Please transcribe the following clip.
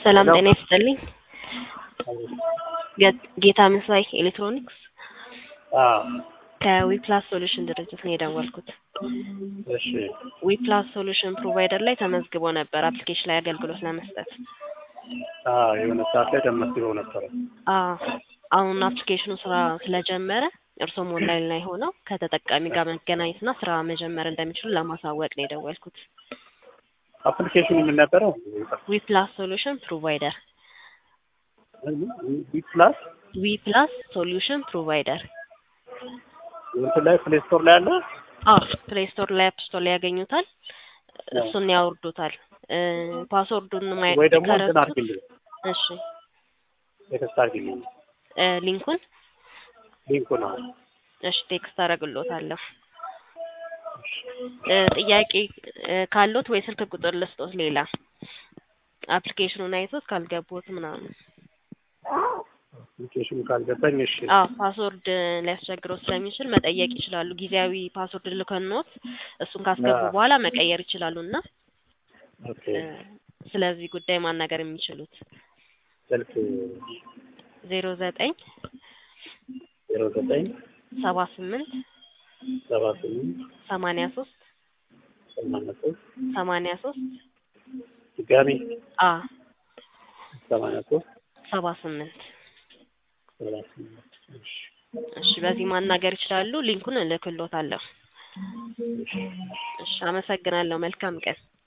ሰላም ሄሎ። ጤና ይስጥልኝ። ጌ- ጌታ ምስራይ ኤሌክትሮኒክስ አዎ ከዊፕላስ ሶሉሽን ድርጅት ነው የደወልኩት። እሺ ዊፕላስ ሶሉሽን ፕሮቫይደር ላይ ተመዝግቦ ነበር አፕሊኬሽን ላይ አገልግሎት ለመስጠት። አዎ የሆነ ሰዓት ላይ ተመዝግበው ነበረ። አዎ አሁን አፕሊኬሽኑ ስራ ስለጀመረ እርሶም ኦንላይን ላይ ሆነው ከተጠቃሚ ጋር መገናኘትና ስራ መጀመር እንደሚችሉ ለማሳወቅ ነው የደወልኩት። አፕሊኬሽኑ ምን ነበረው? ዊፕላስ ሶሉሽን ፕሮቫይደር ቢ ፕላስ ዊፕላስ ሶሉሽን ፕሮቫይደር እንትን ላይ ፕሌይ ስቶር ላይ አለ። አዎ ፕሌይ ስቶር ላይ አፕ ስቶር ላይ ያገኙታል። እሱን ያወርዱታል። እ ፓስወርዱን ማየት ወይ ደግሞ እንትን ከረሱት አድርግልኝ፣ እሺ ቴክስት አድርግልኝ እ ሊንኩን ሊንኩ ነው። እሺ ቴክስት አደርግሎታለሁ። እ ጥያቄ እ ካሎት ወይ ስልክ ቁጥር ልስጦት ሌላ አፕሊኬሽኑን አይቶት ካልገቡት ምናምን አፕሊኬሽኑ ካልገባኝ እሺ አዎ ፓስወርድ ሊያስቸግረው ስለሚችል መጠየቅ ይችላሉ። ጊዜያዊ ፓስወርድ ልከኖት እሱን ካስገቡ አዎ። በኋላ መቀየር ይችላሉ እና ኦኬ እ ስለዚህ ጉዳይ ማናገር የሚችሉት ስልክ ዜሮ ዘጠኝ ዜሮ ዘጠኝ ሰባ ስምንት ሰባ ስምንት ሰማንያ ሶስት ሰማንያ ሶስት ሰማንያ ሶስት ድጋሚ አ ሰማንያ ሶስት ሰባ ስምንት ሰባ ስምንት እሺ እሺ በዚህ ማናገር ይችላሉ። ሊንኩን እልክሎታለሁ። እሺ አመሰግናለሁ። መልካም ቀን